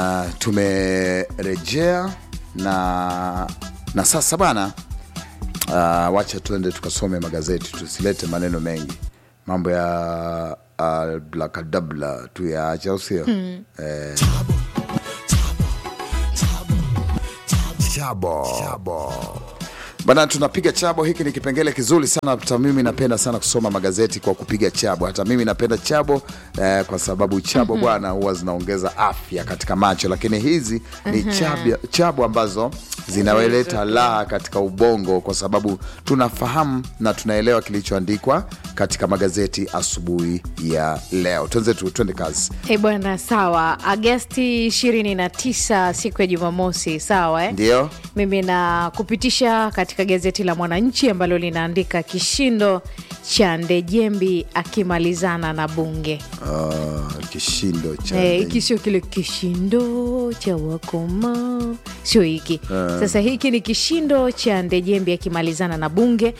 Uh, tumerejea na na sasa bana, uh, wacha tuende tukasome magazeti, tusilete maneno mengi, mambo ya ablakadabla tu yaache, au sio? Eh, chabo. chabo bana, tunapiga chabo. Hiki ni kipengele kizuri sana. Hata mimi napenda sana kusoma magazeti kwa kupiga chabo. Hata mimi napenda chabo eh, kwa sababu chabo bwana huwa zinaongeza afya katika macho, lakini hizi ni chabo, chabo ambazo zinaweleta raha katika ubongo, kwa sababu tunafahamu na tunaelewa kilichoandikwa katika magazeti asubuhi ya leo. Tuanze tu, twende kazi. Eh bwana, sawa. Agasti 29 siku ya Jumamosi, sawa eh? Ndio Mimi na kupitisha katika gazeti la Mwananchi ambalo linaandika kishindo cha Ndejembi akimalizana na bunge. Ah, kishindo cha Eh, hiki sio kile kishindo cha wakoma, sio hiki. Sasa hiki ni kishindo cha Ndejembi akimalizana na bunge.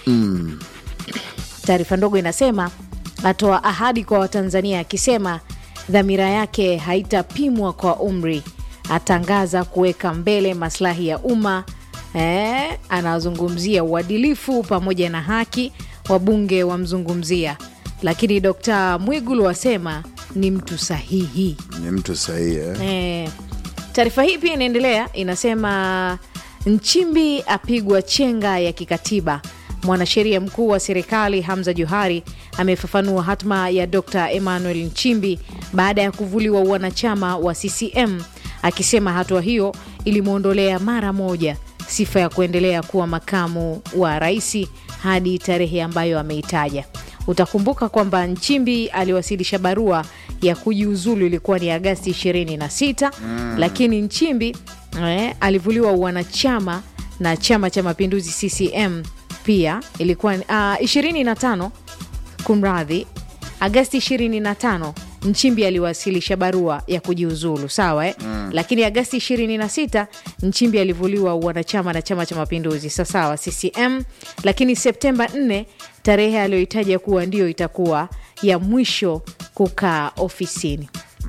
Taarifa ndogo inasema atoa ahadi kwa Watanzania akisema dhamira yake haitapimwa kwa umri, atangaza kuweka mbele maslahi ya umma. Eh, anazungumzia uadilifu pamoja na haki, wabunge wamzungumzia, lakini Dkt. Mwigulu wasema ni mtu sahihi. ni mtu sahihi eh? Eh, taarifa hii pia inaendelea inasema, Nchimbi apigwa chenga ya kikatiba. Mwanasheria mkuu wa serikali Hamza Johari amefafanua hatma ya Dr Emmanuel Nchimbi baada ya kuvuliwa uwanachama wa CCM, akisema hatua hiyo ilimwondolea mara moja sifa ya kuendelea kuwa makamu wa rais hadi tarehe ambayo ameitaja. Utakumbuka kwamba Nchimbi aliwasilisha barua ya kujiuzulu ilikuwa ni Agasti 26 lakini Nchimbi eh, alivuliwa uwanachama na Chama cha Mapinduzi CCM pia ilikuwa uh, 25 kumradhi, Agasti 25 Nchimbi aliwasilisha barua ya kujiuzulu sawa eh? Lakini Agasti 26 Nchimbi alivuliwa uwanachama na Chama cha Mapinduzi sawasawa CCM, lakini Septemba 4 tarehe aliyoitaja kuwa ndio itakuwa ya mwisho kukaa ofisini.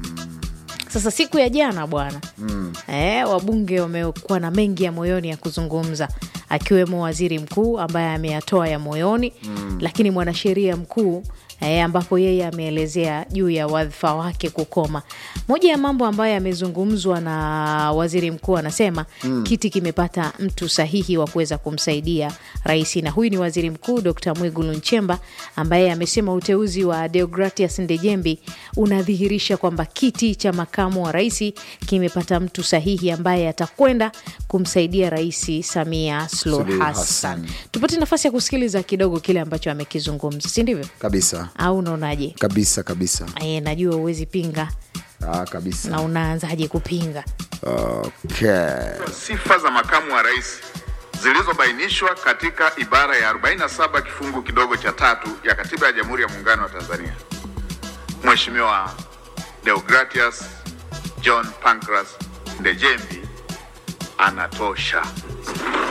Sasa siku ya jana bwana eh, wabunge wamekuwa na mengi ya moyoni ya kuzungumza, akiwemo waziri mkuu ambaye ameyatoa ya moyoni lakini mwanasheria mkuu eh, ambapo yeye ameelezea juu ya wadhifa wake kukoma. Moja ya mambo ambayo yamezungumzwa na waziri mkuu anasema kiti kimepata mtu sahihi wa kuweza kumsaidia rais, na huyu ni waziri mkuu Dr Mwigulu Nchemba ambaye amesema uteuzi wa Deogratias Ndejembi unadhihirisha kwamba kiti cha makamu wa rais kimepata mtu sahihi ambaye atakwenda kumsaidia Rais Samia Suluhu Suluhu Hassan. Hassan. Tupate nafasi ya kusikiliza kidogo kile ambacho amekizungumza, si ndivyo? kabisa Au unaonaje? kabisa kabisa E, najua huwezi pinga ah, kabisa na unaanzaje kupinga? okay. Sifa za makamu wa rais zilizobainishwa katika ibara ya 47 kifungu kidogo cha tatu ya Katiba ya Jamhuri ya Muungano wa Tanzania. Mheshimiwa Deogratias John Pancras Ndejembi anatosha.